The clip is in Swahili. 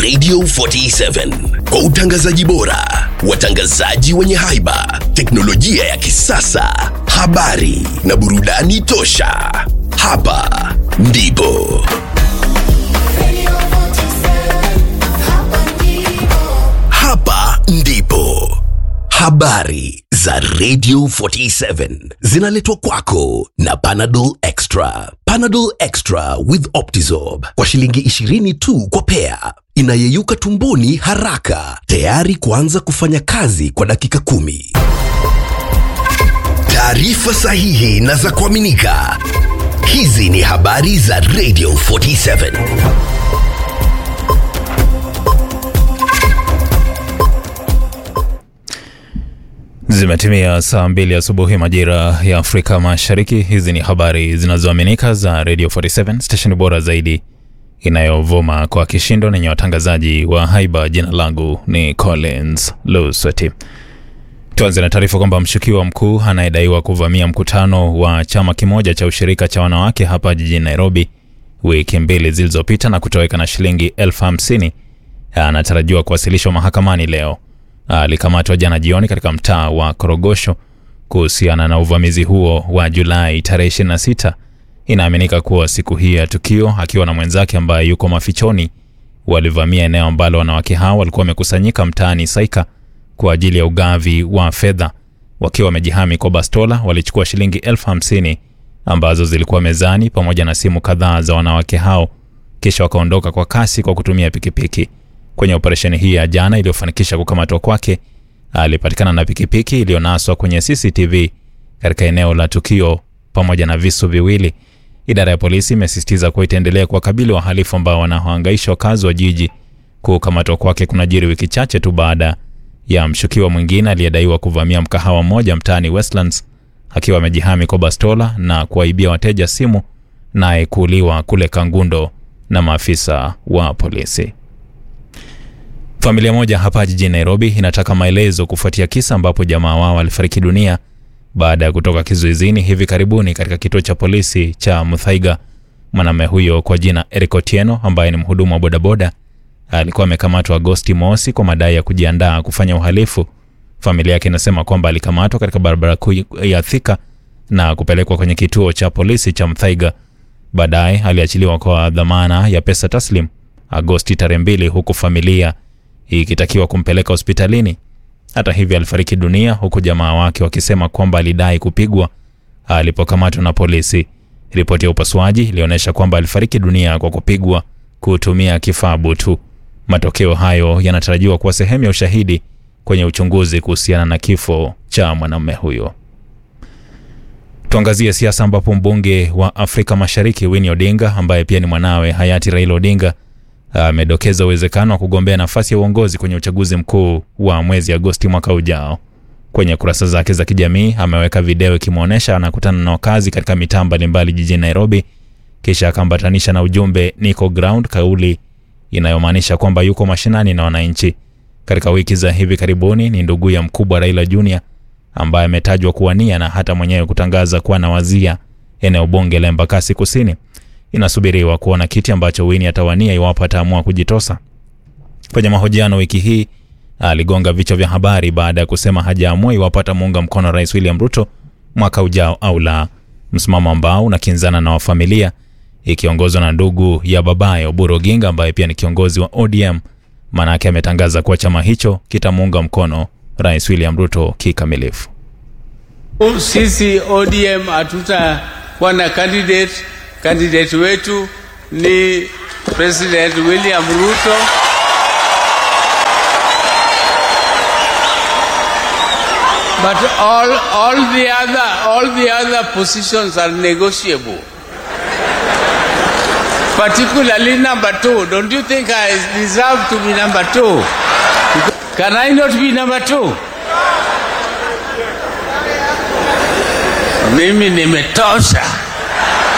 Radio 47 kwa utangazaji bora, watangazaji wenye haiba, teknolojia ya kisasa, habari na burudani tosha. Hapa ndipo hapa ndipo habari za Radio 47 zinaletwa kwako na Panadol Extra. Panadol Extra with Optizorb kwa shilingi 20 tu kwa pea, inayeyuka tumboni haraka, tayari kuanza kufanya kazi kwa dakika kumi. Taarifa sahihi na za kuaminika. Hizi ni habari za Radio 47. Zimetimia saa mbili asubuhi majira ya Afrika Mashariki. Hizi ni habari zinazoaminika za Radio 47 stesheni bora zaidi inayovuma kwa kishindo nenye watangazaji wa haiba. Jina langu ni Collins Lusweti. Tuanze na taarifa kwamba mshukiwa mkuu anayedaiwa kuvamia mkutano wa chama kimoja cha ushirika cha wanawake hapa jijini Nairobi wiki mbili zilizopita na kutoweka na shilingi elfu hamsini anatarajiwa kuwasilishwa mahakamani leo. Alikamatwa jana jioni katika mtaa wa Korogosho kuhusiana na uvamizi huo wa Julai tarehe 26. Inaaminika kuwa siku hii ya tukio, akiwa na mwenzake ambaye yuko mafichoni, walivamia eneo ambalo wanawake hao walikuwa wamekusanyika mtaani Saika kwa ajili ya ugavi wa fedha. Wakiwa wamejihami kwa bastola, walichukua shilingi elfu hamsini ambazo zilikuwa mezani pamoja na simu kadhaa za wanawake hao, kisha wakaondoka kwa kasi kwa kutumia pikipiki. Kwenye operesheni hii ya jana iliyofanikisha kukamatwa kwake, alipatikana na pikipiki iliyonaswa kwenye CCTV katika eneo la tukio pamoja na visu viwili. Idara ya polisi imesisitiza kuwa itaendelea kuwakabili wahalifu ambao wanahangaisha wakazi wa jiji. Kukamatwa kwake kunajiri wiki chache tu baada ya mshukiwa mwingine aliyedaiwa kuvamia mkahawa mmoja mtaani Westlands akiwa amejihami kwa bastola na kuwaibia wateja simu, naye kuuliwa kule Kangundo na maafisa wa polisi. Familia moja hapa jijini Nairobi inataka maelezo kufuatia kisa ambapo jamaa wao alifariki dunia baada ya kutoka kizuizini hivi karibuni katika kituo cha polisi cha Muthaiga. Mwanamume huyo kwa jina Eric Otieno ambaye ni mhudumu wa bodaboda alikuwa amekamatwa Agosti mosi kwa madai ya kujiandaa kufanya uhalifu. Familia yake inasema kwamba alikamatwa katika barabara kuu ya Thika na kupelekwa kwenye kituo cha polisi cha Muthaiga. Baadaye aliachiliwa kwa dhamana ya pesa taslim Agosti tarehe mbili, huku familia ikitakiwa kumpeleka hospitalini. Hata hivyo, alifariki dunia huku jamaa wake wakisema kwamba alidai kupigwa alipokamatwa na polisi. Ripoti ya upasuaji ilionyesha kwamba alifariki dunia kwa kupigwa kutumia kifaa butu. Matokeo hayo yanatarajiwa kuwa sehemu ya ushahidi kwenye uchunguzi kuhusiana na kifo cha mwanamume huyo. Tuangazie siasa ambapo mbunge wa Afrika Mashariki Winnie Odinga ambaye pia ni mwanawe hayati Raila Odinga amedokeza uwezekano wa kugombea nafasi ya uongozi kwenye uchaguzi mkuu wa mwezi Agosti mwaka ujao. Kwenye kurasa zake za kijamii ameweka video ikimwonyesha anakutana na wakazi katika mitaa mbalimbali jijini Nairobi, kisha akaambatanisha na ujumbe niko ground, kauli inayomaanisha kwamba yuko mashinani na wananchi. Katika wiki za hivi karibuni ni ndugu ya mkubwa Raila Junior ambaye ametajwa kuwania na hata mwenyewe kutangaza kuwa anawazia eneo bunge la Embakasi Kusini. Inasubiriwa kuona kiti ambacho Winnie atawania iwapo ataamua kujitosa. Kwenye mahojiano wiki hii aligonga vichwa vya habari baada ya kusema hajaamua iwapo atamuunga mkono Rais William Ruto mwaka ujao au la, msimamo ambao unakinzana na wafamilia ikiongozwa na ndugu ya babaye Oburu Oginga ambaye pia ni kiongozi wa ODM. Maanake ametangaza kuwa chama hicho kitamuunga mkono Rais William Ruto kikamilifu. Sisi ODM hatutakuwa na candidate. Candidate wetu ni President William Ruto. But all, all, the other, all the other positions are negotiable. Particularly number two. Don't you think I deserve to be number two? Can I not be number two? Mimi nimetosha.